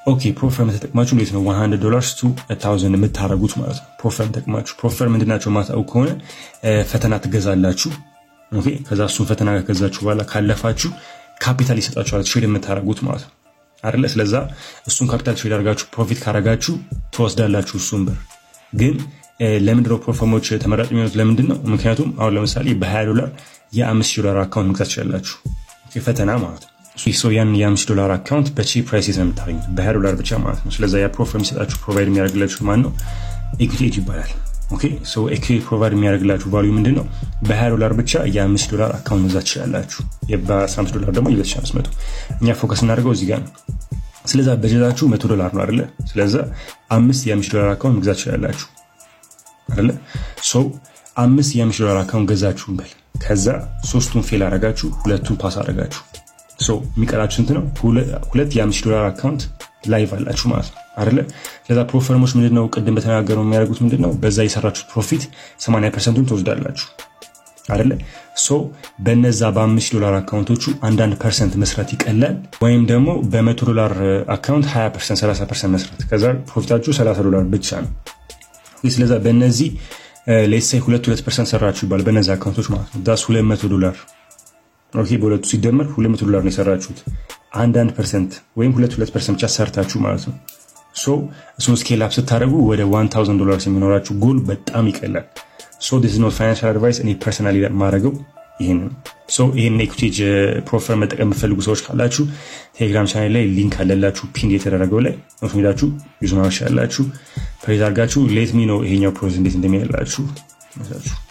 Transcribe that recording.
ኦኬ ፕሮፈርም ተጠቅማችሁ እንዴት ነው 100 ዶላርስ ቱ 1000 የምታደርጉት ማለት ነው። ፕሮፈርም ተጠቅማችሁ ፕሮፈርም ምንድናቸው ማታውቁ ከሆነ ፈተና ትገዛላችሁ። ኦኬ ከዛ እሱን ፈተና ከገዛችሁ በኋላ ካለፋችሁ ካፒታል ይሰጣችኋል ትሬድ የምታደርጉት ማለት ነው አይደለ? ስለዛ እሱን ካፒታል ትሬድ አድርጋችሁ ፕሮፊት ካረጋችሁ ትወስዳላችሁ እሱን ብር ግን ለምንድነው ፕሮፈርሞች ተመራጭ የሚሆኑት? ለምንድን ነው? ምክንያቱም አሁን ለምሳሌ በ20 ዶላር የአምስት ዶላር አካውንት መግዛት ትችላላችሁ። ፈተና ማለት ነው። ሰው ያን የአምስት ዶላር አካውንት በቺፕ ፕራይስ ነው የምታገኙት በ20 ዶላር ብቻ ማለት ነው። ስለዛ ያ ፕሮፈርም የሚሰጣችሁ ፕሮቫይድ የሚያደርግላችሁ ማን ነው? ኢኩቲ ኤጅ ይባላል። ኦኬ ሶ ኢኩቲ ፕሮቫይድ የሚያደርግላችሁ ቫልዩ ምንድን ነው? በ20 ዶላር ብቻ የአምስት ዶላር አካውንት መግዛት ትችላላችሁ። በ15 ዶላር ደግሞ የ2500 እኛ ፎከስ እናደርገው እዚህ ጋር ነው። ስለዛ በጀታችሁ መቶ ዶላር ነው አይደለ? ስለዛ አምስት የአምስት ዶላር አካውንት መግዛት ትችላላችሁ አይደለ? ሶ አምስት የአምስት ዶላር አካውንት ገዛችሁ እንበል። ከዛ ሶስቱን ፌል አረጋችሁ፣ ሁለቱን ፓስ አረጋችሁ። ሶ የሚቀራችሁ ስንት ነው? ሁለት የአምስት ዶላር አካውንት ላይቭ አላችሁ ማለት ነው አይደለ? ስለዛ ፕሮፈርሞች ምንድነው ቅድም በተነጋገረው የሚያደርጉት ምንድነው? በዛ የሰራችሁት ፕሮፊት 80 ፐርሰንቱን ትወስዳላችሁ አይደለ? ሶ በነዛ በአምስት ዶላር አካውንቶቹ አንዳንድ ፐርሰንት መስራት ይቀላል፣ ወይም ደግሞ በመቶ ዶላር አካውንት 20 ፐርሰንት 30 ፐርሰንት መስራት፣ ከዛ ፕሮፊታችሁ 30 ዶላር ብቻ ነው። ስለዛ በእነዚህ ሌትሳይ ሁለት ሁለት ፐርሰንት ሰራችሁ ይባል በእነዚህ አካውንቶች ማለት ነው ዳስ 200 ዶላር ኦኬ በሁለቱ ሲደመር 200 ዶላር ነው የሰራችሁት። አንዳንድ ፐርሰንት ወይም ሁለት ሁለት ፐርሰንት ብቻ ሰርታችሁ ማለት ነው። ሶ እሱን ስኬል አፕ ስታደርጉ ወደ 1000 ዶላር የሚኖራችሁ ጎል በጣም ይቀላል። ሶ ዲስ ኖት ፋይናንሻል አድቫይስ እኔ ፐርሰናሊ ማድረገው ይህን ነው። ሶ ይህን ኤኩቴጅ ፕሮፈር መጠቀም የምትፈልጉ ሰዎች ካላችሁ ቴሌግራም ቻናል ላይ ሊንክ አለላችሁ ፒን የተደረገው ላይ ኖት ሜዳችሁ ዩዝ ማሻላችሁ ፕሬዝ አድርጋችሁ ሌት ሚ ነው ይሄኛው ፕሮዝ እንዴት እንደሚያላችሁ